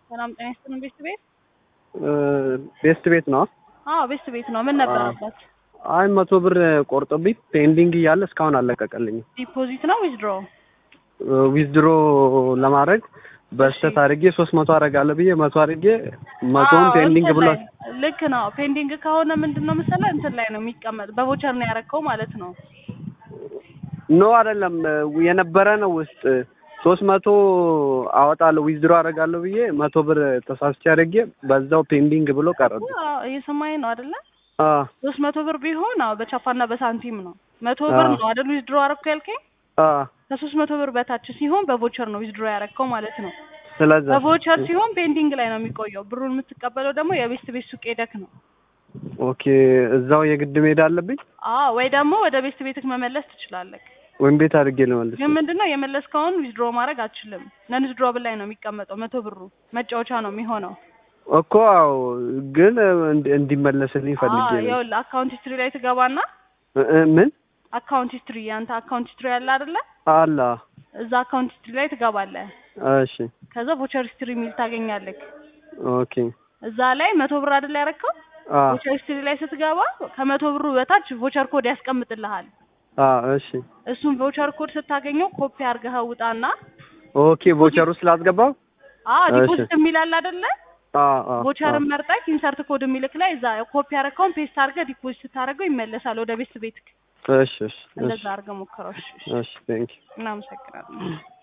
ሰላም ጤና ይስጥልን። ቤስት ቤት? ቤስት ቤት ነው። አዎ ቤስት ቤት ነው። ምን ነበረበት? አይ መቶ ብር ቆርጦብኝ ፔንዲንግ እያለ እስካሁን አለቀቀልኝም። ዲፖዚት ነው ዊዝድሮ? ዊዝድሮ ለማድረግ በስተት አድርጌ ሶስት መቶ አደርጋለሁ ብዬ መቶ አድርጌ መቶውን ፔንዲንግ ብሎ ልክ ነው። ፔንዲንግ ከሆነ ምንድን ነው መሰለህ እንትን ላይ ነው የሚቀመጥ። በቮቸር ነው ያረከው ማለት ነው። ኖ አይደለም የነበረ ነው ውስጥ ሶስት መቶ አወጣለሁ ዊዝድሮ አደርጋለሁ ብዬ መቶ ብር ተሳስቼ አድርጌ በዛው ፔንዲንግ ብሎ ቀረብ። እየሰማኝ ነው አይደለ? ሶስት መቶ ብር ቢሆን አዎ በቻፓና በሳንቲም ነው። መቶ ብር ነው አይደል ዊዝድሮ አረኩ ያልከኝ? ከሶስት መቶ ብር በታች ሲሆን በቮቸር ነው ዊዝድሮ ያረከው ማለት ነው። ስለዚህ በቮቸር ሲሆን ፔንዲንግ ላይ ነው የሚቆየው። ብሩን የምትቀበለው ደግሞ የቤስት ቤት ሱቅ ሄደክ ነው። ኦኬ እዛው የግድ መሄድ አለብኝ? አዎ ወይ ደግሞ ወደ ቤስት ቤትክ መመለስ ትችላለህ። ወይም ቤት አድርጌ ልመልስ? ግን ምንድነው የመለስከውን ዊዝድሮ ማድረግ አትችልም። ነን ዊዝድሮብል ላይ ነው የሚቀመጠው። መቶ ብሩ መጫወቻ ነው የሚሆነው እኮ አዎ፣ ግን እንዲመለስልኝ ፈልጌ ነው። ይኸውልህ አካውንት ሂስትሪ ላይ ትገባና ምን አካውንት ሂስትሪ ያንተ አካውንት ሂስትሪ ያለ አይደለ? አላ እዛ አካውንት ሂስትሪ ላይ ትገባለህ። እሺ ከዛ ቮቸር ሂስትሪ የሚል ታገኛለህ። ኦኬ እዛ ላይ መቶ ብር አይደል ያረከው? አ ቮቸር ሂስትሪ ላይ ስትገባ ከመቶ ብሩ በታች ቮቸር ኮድ ያስቀምጥልሃል። አ እሺ እሱን ቮቸር ኮድ ስታገኘው ኮፒ አድርገህ ውጣና ኦኬ ቮቸር ውስጥ ላስገባው? አ ዲፖዚት የሚል አለ አይደለ? አ አ ቮቸርን መርጠህ ኢንሰርት ኮድ የሚልክ ላይ እዛ ኮፒ አደረከውን ፔስት አድርገህ ዲፖዚት ስታደርገው ይመለሳል ወደ ቤት ቤትክ። እሺ እሺ እንደዛ አድርገህ ሞክረው። እሺ፣ እሺ ቴንክ እናመሰግናለን።